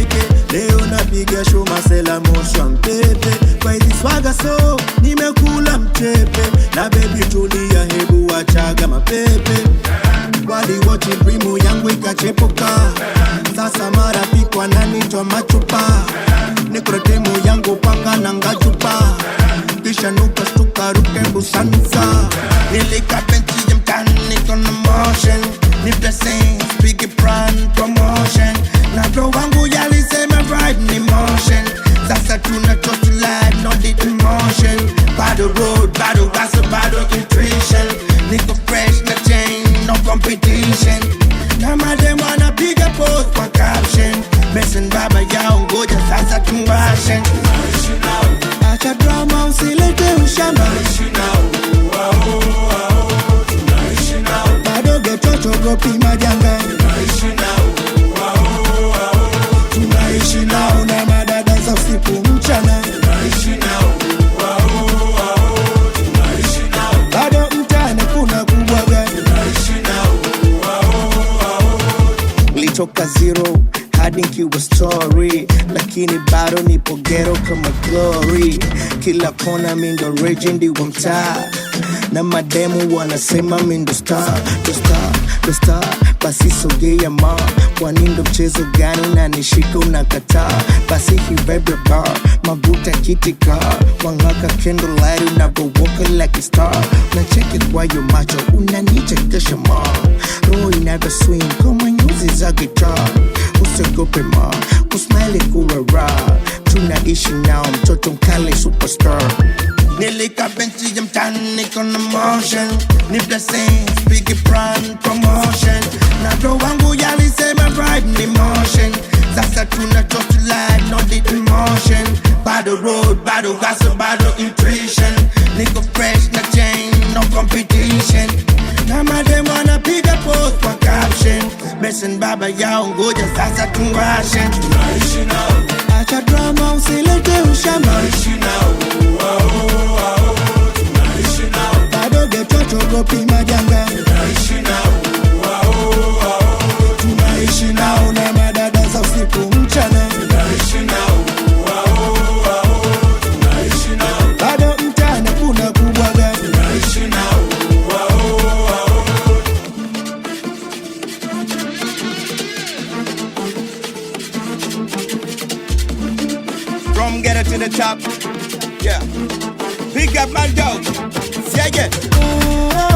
teke leo napiga show masela moshwa mpepe kwa hizi swaga so nimekula mchepe na bebi tulia hebu wachaga mapepe waliwochi brimu yangu ikachepuka sasa marafiki wananitwa machupa nikrotemu yangu panga na ngachupa kisha nuka stuka ruke busansa nilika benchi ya mtani kona motion ni blessing big brand promotion na bro wangu yalisema ride ni motion sasa tuna total life no deep emotion bado road bado gossip bado nutrition niko fresh na chain no competition na madem wanapiga post kwa caption Mason baba yao ngoja sasa tuwashe acha drama usilete ushamba bado getochogopi majanga tunaishi nao na madada za usiku mchana bado mtani kuna kubwaga litoka zero hadi nkiwa story lakini bado nipo gero kama glory kila kona mindo rejendi wa mtaa na mademu wanasema mindo star ndo star ndo star basi sogea ma kwani ndo mchezo gani unanishika unakataa basi hibebe bar mabuta kitika wangaka candlelight unavowoka like a star nacheki kwayo macho unanichekesha ma roho inavyo swing kama nyuzi za gitaa usiogope ma kusmile kuwa raha tunaishi nao mtoto mkale superstar nilika benchi ya mtani kona motion ni blessing big brand promotion na bro wangu yalisema ride ni motion sasa tuna total life no deep emotion bado road bado gossip bado intuition niko fresh na chain no competition na madem wanapiga post kwa caption Mason baba yao ngoja sasa tuwashe acha drama usilete ushamba bado getochogopi majanga tunaishi nao na madada za usiku mchana bado mtani kuna kubwaga From ghetto to the top. Yeah. Pick up my dog. Yeah, yeah.